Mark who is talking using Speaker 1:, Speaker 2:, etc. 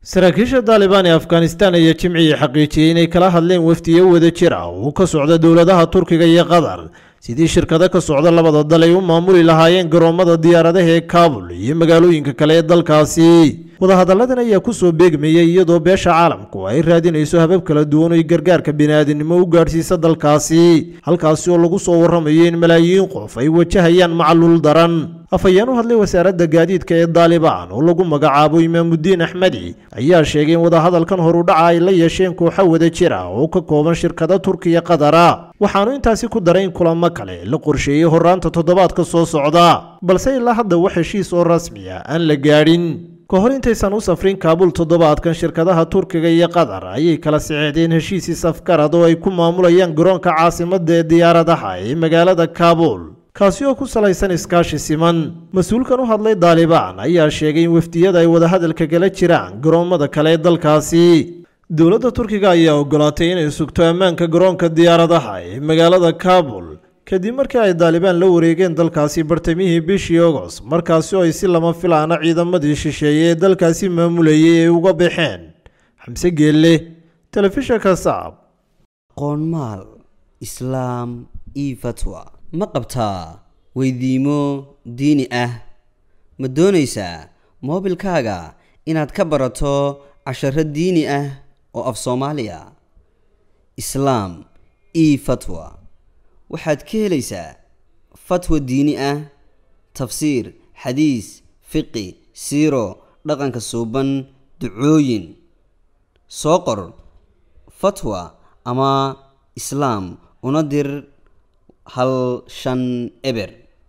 Speaker 1: saraakiisha daalibaan ee afghanistan ayaa jimcigii xaqiijiyey inay kala hadleen wafdiyo wada jir ah oo ka socda dowladaha turkiga iyo qatar sidii shirkado ka socda labada dal ay u maamuli lahaayeen garoomada diyaaradaha ee kaabul iyo magaalooyinka kale ee dalkaasi wadahadalladan ayaa kusoo beegmayay iyadoo beesha caalamku ay raadinayso habab kala duwan oy gargaarka bini'aadinimo u gaadhsiisa dalkaasi halkaasi oo lagu soo warramayo in malaayiin qof ay wajahayaan macluul daran afhayeen u hadlay wasaaradda gaadiidka ee daalibaan oo lagu magacaabo imaamudiin axmedi ayaa sheegay in wadahadalkan horudhaca ay la yeesheen kooxo wada jir ah oo ka kooban shirkado turkiya qadara waxaanu intaasi ku daray in kulamo kale la qorsheeyey horaanta toddobaadka soo socda balse ilaa hadda wax heshiis oo rasmi ah aan la gaadhin ka hor intaysan u safrin kaabul toddobaadkan shirkadaha turkiga iyo qatar ayay kala saxeexdeen heshiisii safgarad oo ay ku maamulayaan garoonka caasimadda ee diyaaradaha ee magaalada kaabul kaasi oo ku salaysan iskaashi siman mas-uulkan u hadlay daalibaan ayaa sheegay in wafdiyada ay wadahadalka kala jiraan garoommada kale ee dalkaasi dowladda turkiga ayaa ogolaatay inay sugto ammaanka garoonka diyaaradaha ee magaalada kaabul kadib markii ay daalibaan la wareegeen dalkaasi bartamihii bishii ogos markaasi oo ay si lama filaana ciidamadii shisheeye ee dalkaasi maamulayay ay uga baxeen xamse geelle telefishinka saab
Speaker 2: qoonmaal islaam io fatwa ma qabtaa weydiimo diini ah ma doonaysaa moobilkaaga inaad ka barato casharo diini ah oo af soomaaliya islaam io fatwa waxaad ka helaysaa fatwa diini ah tafsiir xadiis fiqi siiro dhaqanka suuban ducooyin soo qor fatwa ama islaam una dir hal shan eber